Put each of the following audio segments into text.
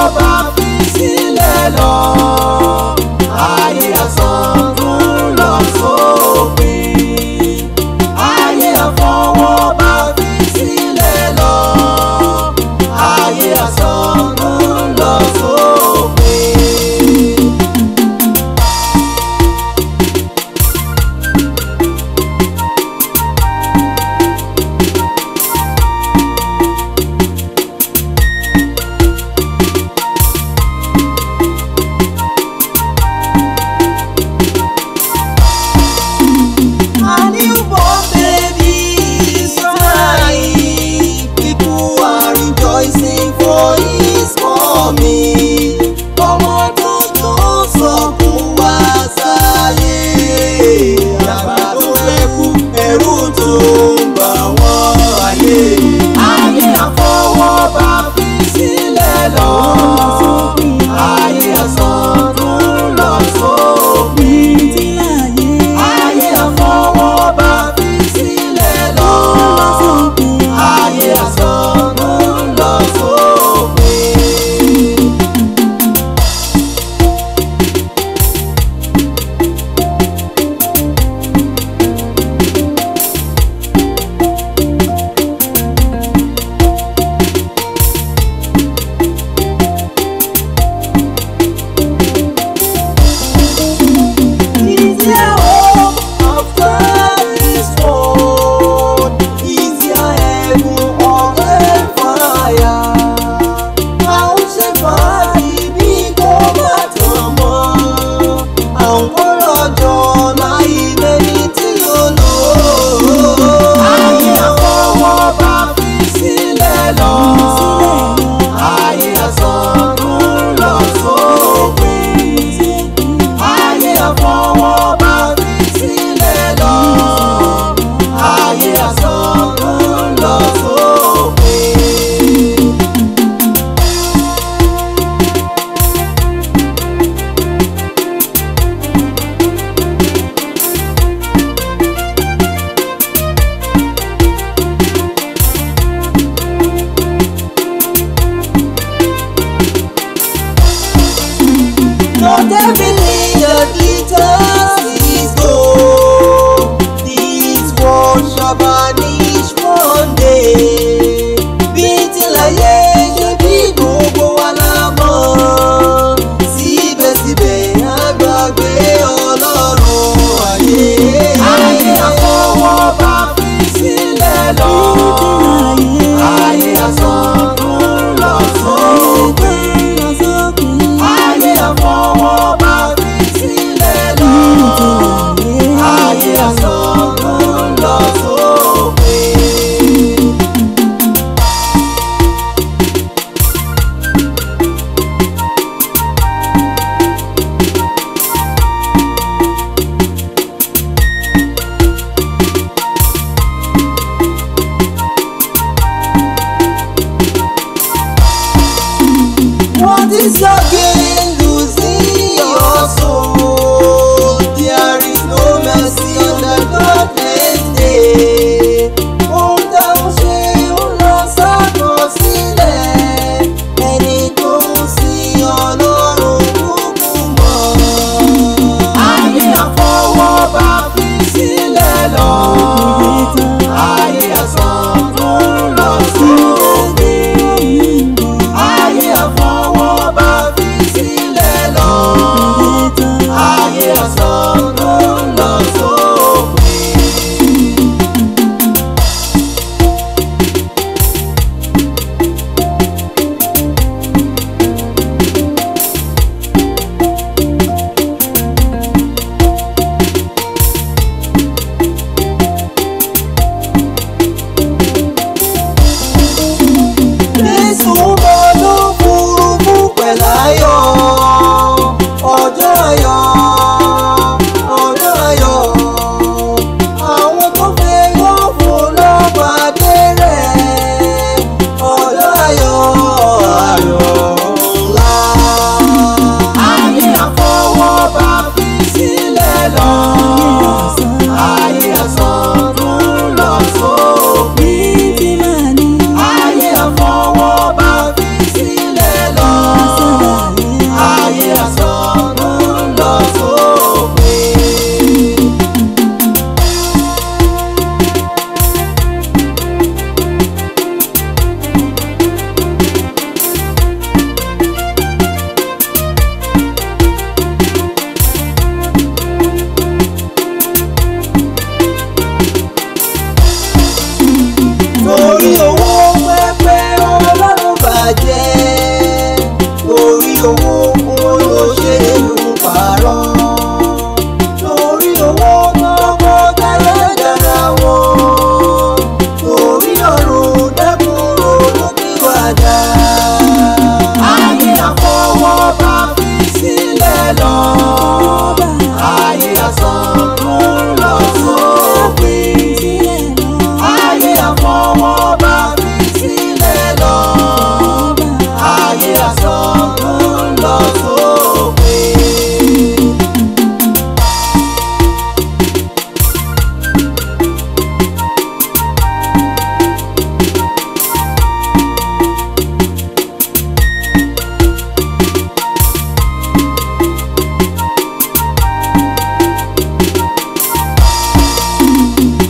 bá fi sílẹ̀ lọ ayé asán tún lọ sópin ayé àfọwọ́ bá fi sílẹ̀ lọ ayé asán tún lọ sópin.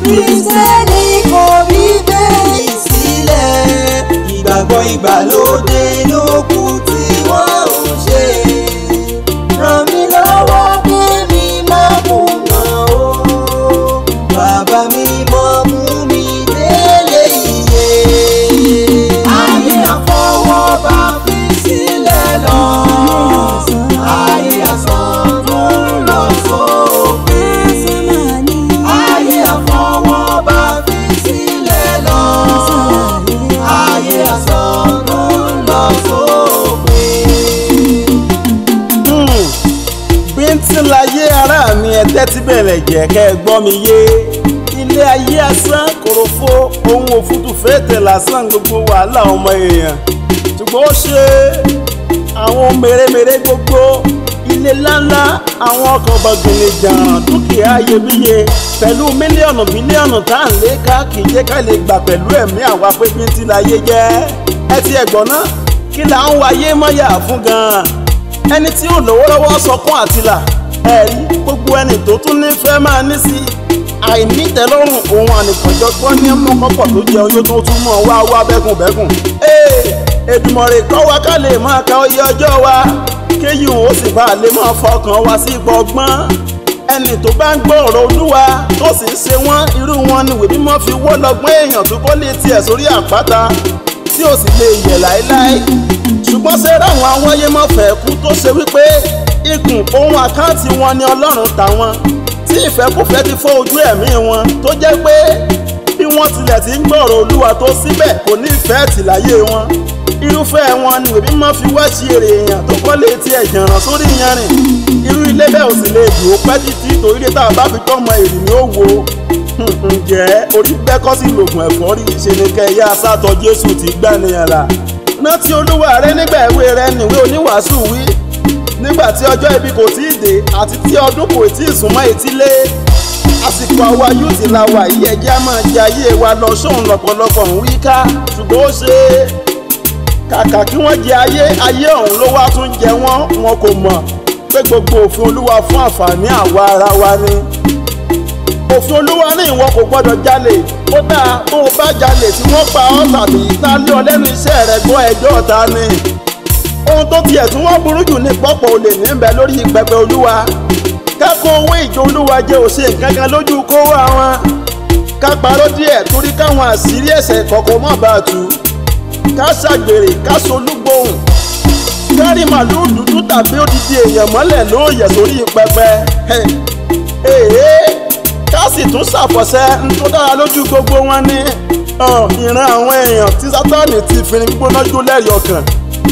Kristẹni kò rí bẹ́ẹ̀ sílẹ̀. Ìgbàgbọ́ ìgbàlódé ló kù tí wọ́n ń ṣe. Ràn mí lọ́wọ́ kí mi má kùnà o. Bàbá mi mọ́ mú mi délé iye. Ayé àfọwọ́bá fi sílẹ̀ lọ. Ayé àsán tó ń lọ sópin. Ayé àfọwọ́bá fi sílẹ̀ lọ. Ayé àsán tó ń lọ sópin. bíntín láyé ara mi ẹ tẹ́tí bẹ̀rẹ̀ jẹ́ kẹ́ ẹ gbọ́ mi yé ilé ayé asán kòròfo ohun òfútù fẹ́ẹ̀tẹ̀ lásán gbogbo wàhálà ọmọ èèyàn ṣùgbọ́n ó ṣe àwọn mèremère gbogbo ilé ńláńlá àwọn ọkọ̀ bọ̀gìnì jàǹràn dúkìá iyebíye pẹ̀lú mílíọ̀nù bílíọ̀nù tá à ń lé ká kì í jẹ́ ká lè gbà pẹ̀lú ẹ̀mí àwa pé bíntín láyé jẹ́ ẹ ti ẹ̀gbọ́n náà kí là ń wáyé mọ́yà fún gan-an ẹni tí ò lówó lọ́wọ́ sọkún àtìlà ẹ̀rí gbogbo ẹni tó tún nífẹ̀ẹ́ máa ní sí àìnítẹ́lọ́rùn ohun ànìkànjọ́gbọ́n ní mọ́kànpọ̀ tó jẹ oyún tó tún mọ̀ wá wá bẹ́kùnbẹ́kùn. ee Èdùmàrè kọ́ wa ká lè máa ka oyè ọjọ́ wa kéyìí òun ó sì bá a lè máa fọkàn wa sí ipò ọgbọ́n ẹni tó bá ń gbọ́ ọ̀rọ̀ olúwa tó sì ń ṣe wọ́n irú wọn ni ìwé mímọ́ fi wọ́ lọ́gbọ́n èèyàn tó kọ́ lé tiẹ̀ sórí àpáta tí ò sì lè yẹ̀ láéláé ṣùgbọ́n ṣe ráwọn awáyé mọ̀fẹ́ kú tó ṣe wípé ikùn ohun àkáǹtì wọn ni ọlọ́run tà wọn tí ìfẹ́kùfẹ́ ti fọ́ ojú ẹ̀mí wọn tó jẹ́ pé bí wọ́n tilẹ̀ ti ń gbọ́rọ̀ olúwa tó síbẹ̀ kò ní ìfẹ́ tìláyé wọn irúfẹ́ wọn ni òbí máa fi wá sí èrè èèyàn tó kọ́ létí ẹ̀jẹ̀ ràn sórí yanrìn irú ilé bẹ́ẹ̀ ò sì lè dùn ó pẹ́ títí torí lé tá a bá fi tọ́mọ èrì ni ó wo ǹjẹ́ orí bẹ́kọ́ sí lògùn ẹ̀fọ́rí ṣe ni kẹ́yà sátọ jésù ti gbá nìyẹn la rántí olúwa rẹ nígbà èwe rẹ nìwé oníwàásù wí nígbà tí ọjọ́ ibi kò tí ì dé àti tí ọdún kò tí ì súnmọ́ etílé àsìkò àwa yóò ti la wà yí ẹjẹ́ á máa jẹ ayé wa lọ sóun lọ́pọ̀lọpọ̀ ń wí ká ṣùgbọ́n ó ṣe é kàkà kí wọ́n jẹ ayé ayé ọ̀hún ló wá tún jẹ wọ́n wọn kò mọ̀ pé gbogbo òfin olúwa fún àǹfààní àwa ara wa ni òfin olúwa ní ìwọ kò gbọdọ̀ jalè ó dáa tó o bá jalè tí wọ́n pa ọ́ tàbí tá lé ọ lẹ́nu iṣẹ́ rẹ gbọ́ ẹjọ́ ta ni ohun tó tiẹ̀ tún wọ́n burú jù ní pọ́pọ̀ olè níbẹ̀ lórí pẹpẹ olúwa kákó owó ìjọ olúwa jẹ́ òṣè kankan lójú kó wá wọn ká parọ́ díẹ̀ torí káwọn àṣírí ẹ̀ṣẹ̀ kọ̀ọ̀kan má bàa tú ká ṣàgbèrè ká solúgbòhùn kárí màlúù dúdú tàbí odidi èèyàn mọ́lẹ̀ lóòyẹ̀ sórí pẹpẹ èèyàn ká sì tún ṣàfọ̀ṣẹ́ ń tó dára lójú gbogbo wọn ní ìran àwọn èèyàn tí sátánì ti fi gbígbóná jó lẹ́rìí ọkàn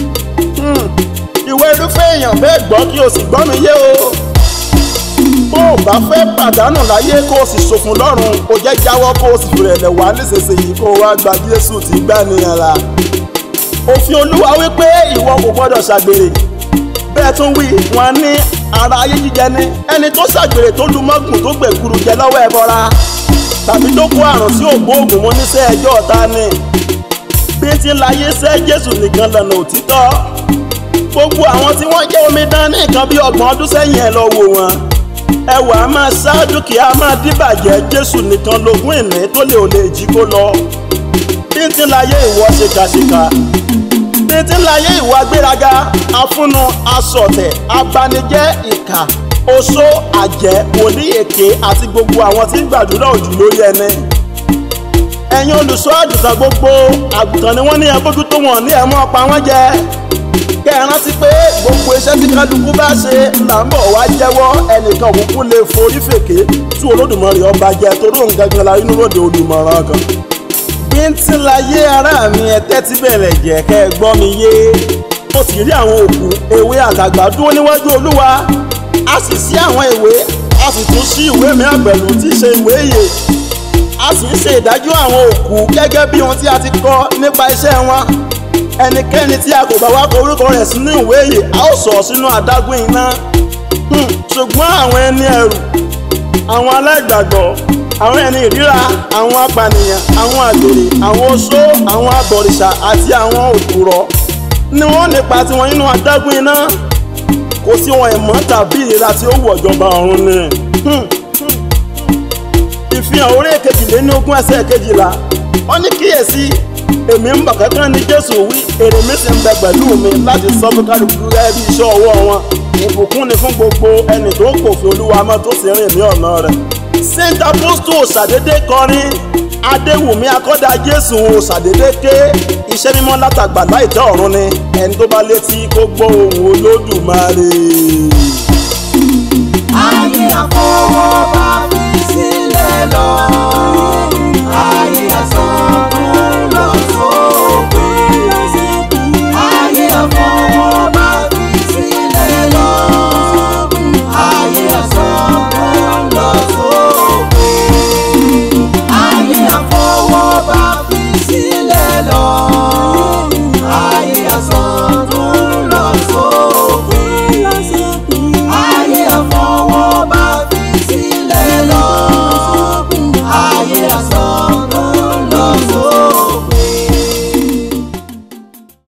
ìwé irúfẹ́ èèyàn bẹ́ẹ̀ gbọ́ kí o sì gbọ́ mi yé o bó o bá fẹ́ pàdánù láyé kó o sì ṣòfò lọ́run o jẹ́ jáwọ́ kó o sì fìrẹ̀lẹ̀ wá nísinsìnyí kó o wá gba Jésù tí gbà nìyẹn la òfin Olúwa wípé ìwọ kò gbọ́dọ̀ ṣàgbèrè bẹ́ẹ̀ tún wí wọn ní ara ayé jíjẹ ní ẹni tó ṣàgbèrè tó lu mọ́gùn tó gbẹ̀kuru jẹ lọ́wọ́ ẹbọra tàbí tó kó àrùn sí ògbóògùn mú níṣẹ́ ẹjọ́ ọ̀tá ni bí ti láyé sẹ́ Jésù nìkan lọ́nà òtítọ́ gbogbo àwọn tí wọ́n jẹ́ omidan ní nǹkan bí ọgbọ̀n ọdún sẹ́yìn ẹ̀ lọ wò wọ́n ẹwà á máa ṣá dúkìá máa díbàjẹ́ Jésù nìkan lógún ìní tó lè ò lè jí kó lọ bí ti láyé ìwọ ṣèkàṣèkà títí láyé ìwà gbéraga afúnnu asọ̀tẹ̀ abanijẹ́ ìkà oṣó àjẹ́ òní èké àti gbogbo àwọn tí ń gbàdúrà òjò lórí ẹni. ẹ̀yin olùṣọ́ àgùntàn gbogbo àgùntàn ni wọ́n ní ẹgbójú tó wọ̀n ní ẹ̀mọ́ pa wọ́n jẹ. kẹ́ ẹ rántí pé gbogbo iṣẹ́ tí kálukú bá ṣe là ń bọ̀ wá jẹ́wọ́ ẹnìkan òkú lè forí fèké tí Olódùmarè ọba jẹ torí òun gangan la inú lóde olùmọ̀ràn kan bíntín láyé ara mi ẹ tẹ́tí bẹ̀rẹ̀ jẹ́ kẹ́ ẹ gbọ́ mi yé mo sì rí àwọn òkú ewé àtàgbà dúró níwájú olúwa a sì ṣí àwọn ìwé a sì tún ṣí ìwé mìíràn pẹ̀lú tí í ṣe ìwé ìyè a sì ń ṣe ìdájọ́ àwọn òkú gẹ́gẹ́ bí ohun tí a ti kọ nípa iṣẹ́ wọn ẹnikẹ́ni tí a kò bá wá kọ orúkọ rẹ̀ sínú ìwé ìyè a ó sọ̀ sínú adágún iná ṣùgbọ́n àwọn ẹni ẹrù àwọn aláìgbàgbọ́ àwọn ẹni ìríra àwọn apànìyàn àwọn àgbèrè àwọn oṣó àwọn abọ̀rìṣà àti àwọn òpùrọ́ ni wọ́n nípa tiwọn nínú adágún iná kò sí wọn ìmọ̀ tàbí ìlera tí ó wọ̀ jọba ọ̀run ni. ìfi ìfihàn orí kejìlélógún ẹsẹ̀ kejìlá wọ́n ní kíyèsí èmi ń bọ̀ kankan ní jésù wí èrè mi sì ń bẹ pẹ̀lú mi láti sọ fún kálukú gẹ́gẹ́ bí iṣẹ́ ọwọ́ wọn ìbùkún ni fún gbogbo ẹni tó pòfin olúwa mọ́ tó sì rìn ní ọ̀nà rẹ̀. saint apostle ṣàdédé kọrin adéwùmí akọ́dá jésù ṣàdédé ké iṣẹ́ mímọ́ látàgbà láìtẹ́ ọ̀run ni ẹni tó bá létí kó gbọ́ ohùn olódùmarè.